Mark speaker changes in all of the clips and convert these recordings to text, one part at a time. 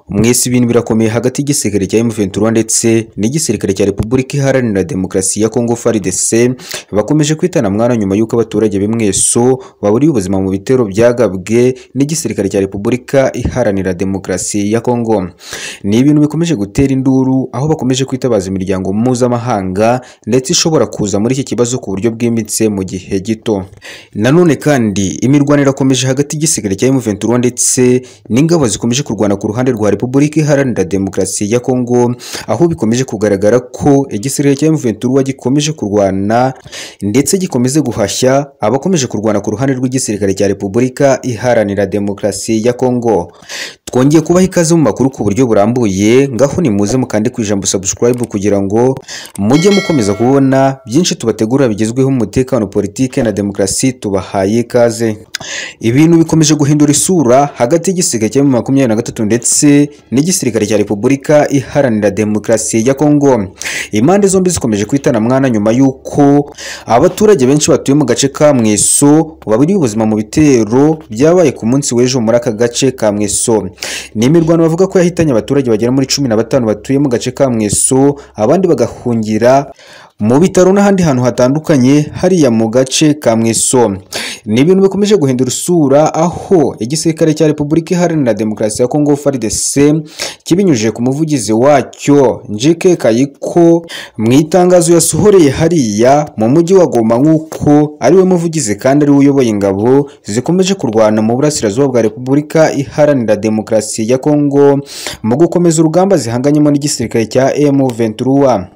Speaker 1: umwese ibintu birakomeye hagati y'igisirikare cya M23 ndetse n'igisirikare cya Repubulika Iharanira Demokarasi ya Kongo FARDC bakomeje kwitana mwana nyuma y'uko abaturage b'Imweso baburiye ubuzima mu bitero byagabwe n'igisirikare cya Repubulika Iharanira Demokarasi ya Kongo ni ibintu bikomeje gutera induru aho bakomeje kwitabaza imiryango mpuzamahanga ndetse ishobora kuza muri iki kibazo ku buryo bwimbitse mu gihe gito nanone kandi imirwanire irakomeje hagati y'igisirikare cya M23 ndetse n'ingabo zikomeje kurwana ku ruhande rwa Repubulika Iharanira Demokarasi ya Kongo aho bikomeje kugaragara ko igisirikare cya M23 gikomeje kurwana ndetse gikomeze guhashya abakomeje kurwana ku ruhande rw'igisirikare cya Repubulika Iharanira Demokarasi ya Kongo twongeye kubaha ikaze mu makuru ku buryo burambuye ngaho nimuze mukande ku ijambo subscribe kugira ngo mujye mukomeza kubona byinshi tubategurira bigezweho mu mutekano politike na demokarasi tubahaye ikaze ibintu bikomeje guhindura isura hagati y'igisirikare cya makumyabiri na gatatu ndetse n'igisirikare cya repubulika iharanira demokarasi ya kongo impande zombi zikomeje kwitana mwana nyuma y'uko abaturage benshi batuye mu gace ka mweso baburiye ubuzima mu bitero byabaye ku munsi w'ejo muri aka gace ka mweso ni imirwano bavuga ko yahitanye abaturage bagera muri cumi na batanu batuye mu gace ka mweso abandi bagahungira mu bitaro n'ahandi hantu hatandukanye hariya mu gace ka mweso ni ibintu bikomeje guhindura isura aho igisirikare cya repubulika iharanira demokarasi ya kongo frdc kibinyujije ku muvugizi wacyo njike kayiko mu itangazo yasohoreye hariya mu mujyi wa goma nk'uko ariwe muvugizi kandi ariwe uyoboye ingabo zikomeje kurwana mu burasirazuba bwa repubulika iharanira demokarasi ya kongo mu gukomeza urugamba zihanganyemo n'igisirikare cya m23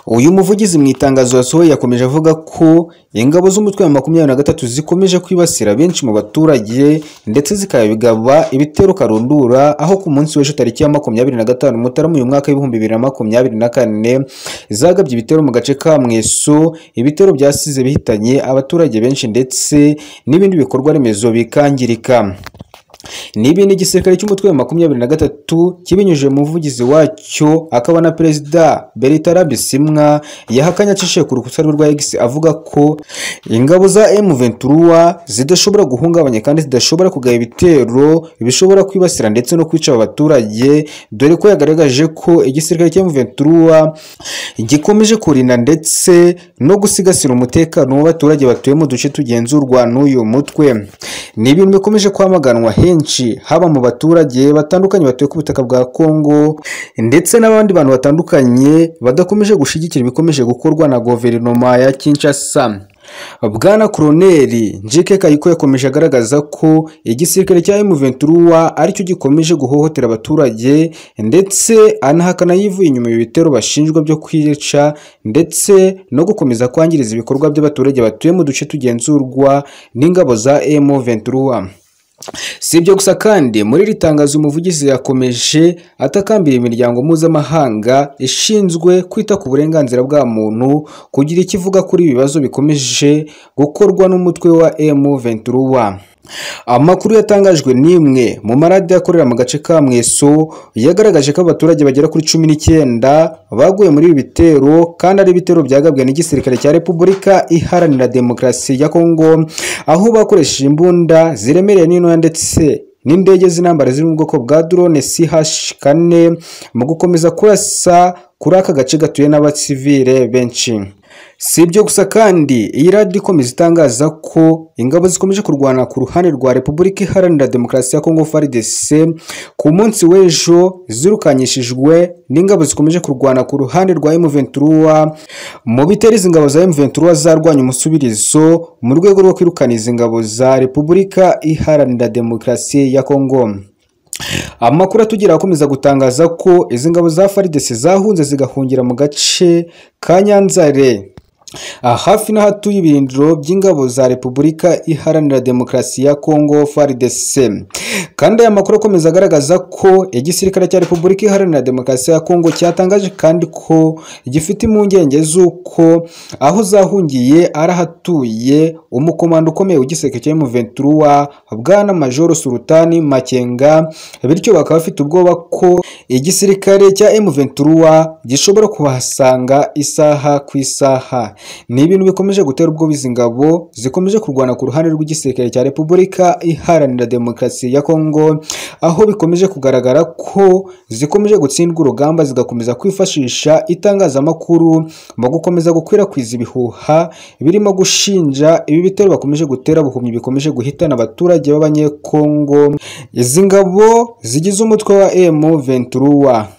Speaker 1: uyu muvugizi mu itangazo yasohoye yakomeje avuga ko ingabo z'umutwe wa makumyabiri na gatatu zikomeje kwibasira benshi mu baturage ndetse zikabigaba ibitero karundura aho ku munsi w'ejo tariki ya makumyabiri na gatanu mutarama uyu mwaka w'ibihumbi bibiri na makumyabiri na kane zagabye ibitero mu gace ka mweso ibitero byasize bihitanye abaturage benshi ndetse n'ibindi bikorwa remezo bikangirika nibi ni igisirikare cy'umutwe wa makumyabiri na gatatu kibinyujije mu muvugizi wacyo akaba na perezida beritara bisimwa yahakanye acishije ku rukuta rwa x avuga ko ingabo za m23 zidashobora guhungabanya kandi zidashobora kugaba ibitero bishobora kwibasira ndetse no kwica abaturage dore ko yagaragaje ko igisirikare cya m23 gikomeje kurinda ndetse no gusigasira umutekano w'abaturage batuye mu duce tugenzurwa n'uyu mutwe ni ibintu bikomeje kwamaganwa henshi haba mu baturage batandukanye batuye ku butaka bwa Kongo ndetse n'abandi bantu batandukanye badakomeje gushyigikira ibikomeje gukorwa na guverinoma ya Kinshasa bwana koroneri njike kayiko yakomeje agaragaza ko igisirikare cya M23 aricyo gikomeje guhohotera abaturage ndetse anahakana yivuye inyuma ibitero bashinjwa byo kwica ndetse no gukomeza kwangiriza ibikorwa by'abaturage batuye mu duce tugenzurwa n'ingabo za M23 si ibyo gusa kandi muri iri tangazo umuvugizi yakomeje atakambira imiryango mpuzamahanga ishinzwe kwita ku burenganzira bwa muntu kugira icyo ivuga kuri ibi bibazo bikomeje gukorwa n'umutwe wa M23 amakuru yatangajwe n'imwe mu maradiyo akorera mu gace ka mweso yagaragaje ko abaturage bagera kuri cumi n'icyenda baguye muri ibi bitero kandi ari ibitero byagabwe n'igisirikare cya repubulika iharanira demokarasi ya kongo aho bakoresheje imbunda ziremereye n'intoya ndetse n'indege z'intambara ziri mu bwoko bwa drone CH4 mu gukomeza kurasa kuri aka gace gatuye n'abasivile benshi si ibyo gusa kandi iyi radiyo ikomeza itangaza ko ingabo zikomeje kurwana ku ruhande rwa repubulika iharanira demokarasi ya kongo frdc ku munsi w'ejo zirukanyishijwe n'ingabo zikomeje kurwana ku ruhande rwa M23 mu bitero izi ngabo za M23 zarwanya umusubirizo mu rwego rwo kwirukana izi ngabo za repubulika iharanira demokarasi ya kongo amakuru atugera akomeza gutangaza ko izi ngabo za FARDC zahunze zigahungira mu gace ka Nyanzare hafi n'ahatuye ibirindiro by'ingabo za repubulika iharanira demokarasi ya kongo FARDC kandi aya makuru akomeza agaragaza ko igisirikare cya repubulika iharanira demokarasi ya kongo cyatangaje kandi ko gifite impungenge z'uko aho zahungiye ari ahatuye umukomando ukomeye w'igisirikare cya M23 bwana majoro sultani makenga bityo bakaba bafite ubwoba ko igisirikare cya M23 gishobora kubahasanga isaha ku isaha ni ibintu bikomeje gutera ubwoba izi ngabo zikomeje kurwana ku ruhande rw'igisirikare cya Repubulika Iharanira Demokarasi ya Kongo aho bikomeje kugaragara ko zikomeje gutsindwa urugamba zigakomeza kwifashisha itangazamakuru mu gukomeza gukwirakwiza ibihuha birimo gushinja ibi bitero bakomeje gutera buhumyi bikomeje guhitana abaturage b'abanyekongo izi ngabo zigize umutwe wa M23